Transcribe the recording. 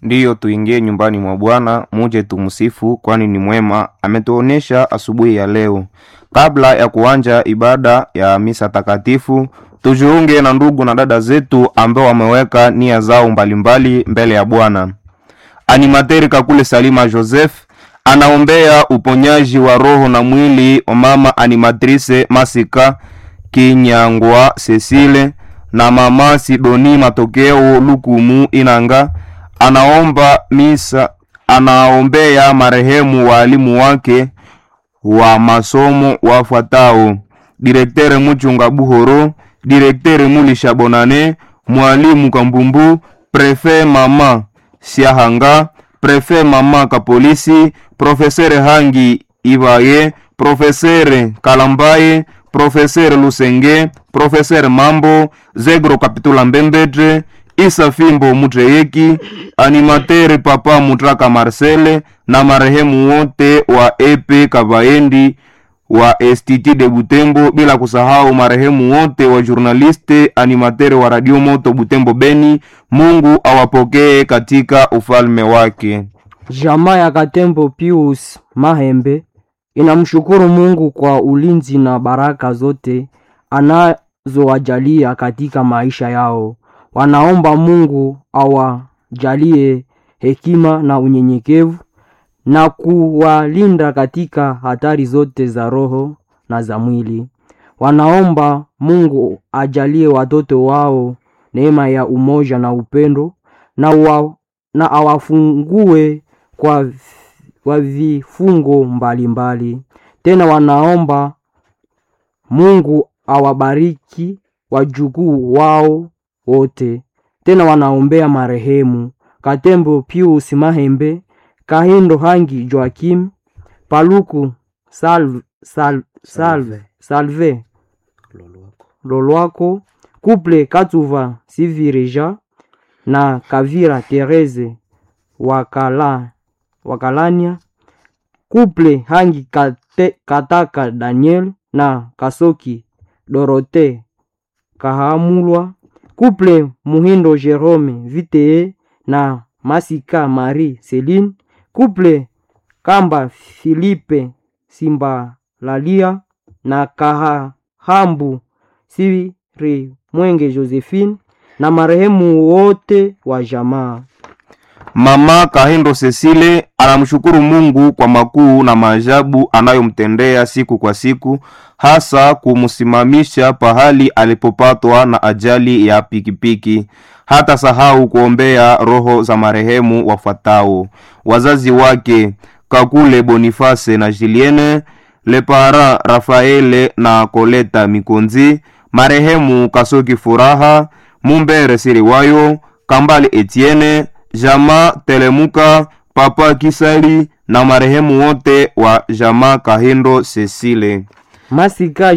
Ndiyo, tuingie nyumbani mwa Bwana, muje tumsifu, kwani ni mwema, ametuonesha asubuhi ya leo. Kabla ya kuanja ibada ya misa takatifu, tujiunge na ndugu na dada zetu ambao wameweka nia zao mbalimbali mbele ya Bwana. Animateri Kakule Salima Joseph anaombea uponyaji wa roho na mwili wa mama animatrice Masika Kinyangwa Cecile na mama Sidoni Matokeo Lukumu Inanga. Anaomba misa, anaombea marehemu waalimu wake wa masomo wafuatao: direktere Muchunga Buhoro, direktere Mulisha Bonane, mwalimu Kambumbu, prefe mama Siahanga, prefe mama Kapolisi, profesere Hangi Ibaye, profesere Kalambaye, profesere Lusenge, profesere Mambo, Zegro Kapitula Mbembetre, Isa Fimbo Mutreyeki, animatere Papa Mutraka Marcele na marehemu wote wa Epe Kabaendi wa STT de Butembo, bila kusahau marehemu wote wa journaliste animatere wa Radio Moto Butembo Beni. Mungu awapokee katika ufalme wake. Jamaa ya Katembo Pius Mahembe inamshukuru Mungu kwa ulinzi na baraka zote anazowajalia katika maisha yao. Wanaomba Mungu awajalie hekima na unyenyekevu na kuwalinda katika hatari zote za roho na za mwili. Wanaomba Mungu ajalie watoto wao neema ya umoja na upendo na, wa, na awafungue kwa, kwa vifungo mbalimbali mbali. Tena wanaomba Mungu awabariki wajukuu wao wote. Tena wanaombea marehemu Katembo Pius Mahembe, Kahindo Hangi Joakim, Paluku Salve, Salve, Salve, Salve Lolwako, Kuple Katuva Sivireja na Kavira Tereze Wakala, Wakalania, Kuple Hangi Kate, Kataka Daniel na Kasoki Dorote Kahamulwa, Kuple Muhindo Jerome Vitee na Masika Marie Celine, Kuple Kamba Filipe Simbalalia na Kahambu Siri Mwenge Josephine na marehemu wote wa jamaa. Mama Kahindo Cecile anamshukuru Mungu kwa makuu na maajabu anayomtendea siku kwa siku, hasa kumsimamisha pahali alipopatwa na ajali ya pikipiki. Hata sahau kuombea roho za marehemu wafuatao: wazazi wake Kakule Boniface na Julienne Lepara, Rafaele na Koleta Mikonzi, marehemu Kasoki Furaha, Mumbere Siriwayo, Kambali Etienne Jama Telemuka, Papa Kisali na marehemu wote wa Jama Kahindo Cecile. Masika